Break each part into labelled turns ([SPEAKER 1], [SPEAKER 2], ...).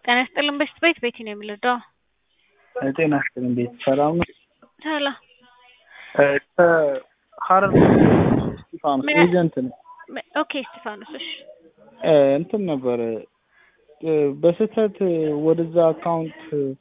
[SPEAKER 1] ጤና ይስጥልን በሽት ቤት ቤቲ ነው የምልደው።
[SPEAKER 2] ጤና ይስጥልን ቤት ሰላም ነው?
[SPEAKER 1] ሰላም
[SPEAKER 2] ከሀረር እስጢፋኖስ
[SPEAKER 1] ምን?
[SPEAKER 2] ኤጀንት ነው።
[SPEAKER 1] ኦኬ እስጢፋኖስ እሺ
[SPEAKER 2] እንትን ነበረ በስህተት ወደዛ አካውንት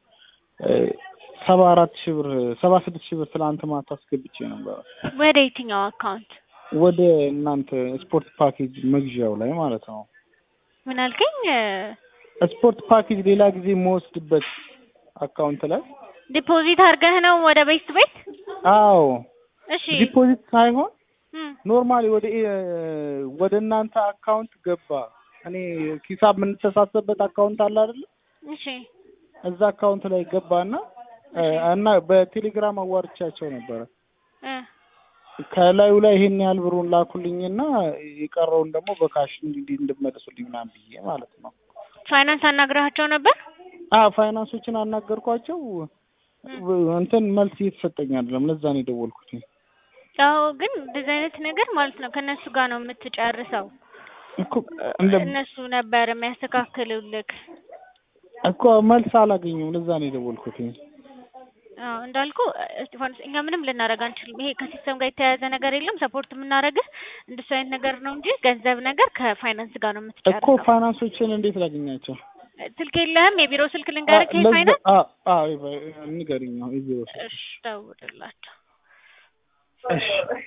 [SPEAKER 2] ሰባ አራት ሺህ ብር ሰባ ስድስት ሺህ ብር ትናንት ማታ አስገብቼ ነበረ
[SPEAKER 1] ወደ የትኛው አካውንት
[SPEAKER 2] ወደ እናንተ ስፖርት ፓኬጅ መግዣው ላይ ማለት ነው።
[SPEAKER 1] ምን አልከኝ?
[SPEAKER 2] ስፖርት ፓኬጅ ሌላ ጊዜ የምወስድበት አካውንት ላይ
[SPEAKER 1] ዲፖዚት አድርገህ ነው ወደ ቤስት ቤት?
[SPEAKER 2] አዎ
[SPEAKER 1] እሺ
[SPEAKER 2] ዲፖዚት ሳይሆን
[SPEAKER 1] እም፣
[SPEAKER 2] ኖርማሊ ወደ ኤ- ወደ እናንተ አካውንት ገባ። እኔ ሂሳብ የምንተሳሰብበት አካውንት አለ አይደለ?
[SPEAKER 1] እሺ
[SPEAKER 2] እዛ አካውንት ላይ ገባና እ፣ እና በቴሌግራም አዋርቻቸው ነበረ።
[SPEAKER 1] እ፣
[SPEAKER 2] ከላዩ ላይ ይሄን ያህል ብሩን ላኩልኝና የቀረውን ደግሞ በካሽ እንዲህ እንድመልሱልኝ ምናምን ብዬ ማለት ነው።
[SPEAKER 1] ፋይናንስ አናግረሃቸው ነበር?
[SPEAKER 2] አ ፋይናንሶችን አናገርኳቸው። እንትን መልስ እየተሰጠኝ አይደለም። ለዛ ነው የደወልኩት።
[SPEAKER 1] አዎ ግን እንደዚህ አይነት ነገር ማለት ነው ከእነሱ ጋር ነው የምትጨርሰው።
[SPEAKER 2] እኮ እንደ
[SPEAKER 1] እነሱ ነበር የሚያስተካክሉልክ።
[SPEAKER 2] እኮ መልስ አላገኘሁም። ለዛ ነው የደወልኩት።
[SPEAKER 1] አዎ እንዳልኩ እስጢፋኖስ እኛ ምንም ልናደርግ አንችልም። ይሄ ከሲስተም ጋር የተያያዘ ነገር የለም። ሰፖርት የምናደርግህ እንደሱ አይነት ነገር ነው እንጂ ገንዘብ ነገር ከፋይናንስ ጋር ነው
[SPEAKER 2] እኮ
[SPEAKER 1] የምትጨርሰው።
[SPEAKER 2] ፋይናንሶችን እንዴት ላገኛቸው?
[SPEAKER 1] ስልክ የለህም? የቢሮ ስልክ ልንገርህ የፋይናንስ
[SPEAKER 2] አ አ ንገሪኝ። ነው እዚህ ወስ
[SPEAKER 1] እሺ ደውልላቸው።
[SPEAKER 2] እሺ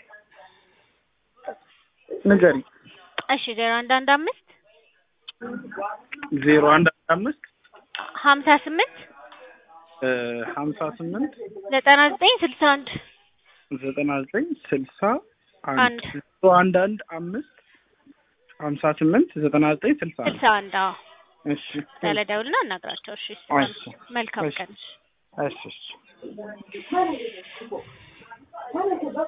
[SPEAKER 2] ንገሪኝ።
[SPEAKER 1] እሺ ዜሮ አንድ አንድ አምስት
[SPEAKER 2] ዜሮ አንድ አምስት
[SPEAKER 1] ሀምሳ ስምንት
[SPEAKER 2] ሀምሳ ስምንት
[SPEAKER 1] ዘጠና ዘጠኝ ስልሳ አንድ
[SPEAKER 2] ዘጠና ዘጠኝ ስልሳ አንድ
[SPEAKER 1] አንድ
[SPEAKER 2] ዜሮ አንድ አንድ አምስት ሀምሳ ስምንት ዘጠና ዘጠኝ ስልሳ አንድ
[SPEAKER 1] ስልሳ አንድ አዎ
[SPEAKER 2] እሺ
[SPEAKER 1] ያለ ደውልና አናግራቸው። እሺ
[SPEAKER 2] እሺ
[SPEAKER 1] መልካም
[SPEAKER 2] እሺ
[SPEAKER 1] ቀን።
[SPEAKER 2] እሺ እሺ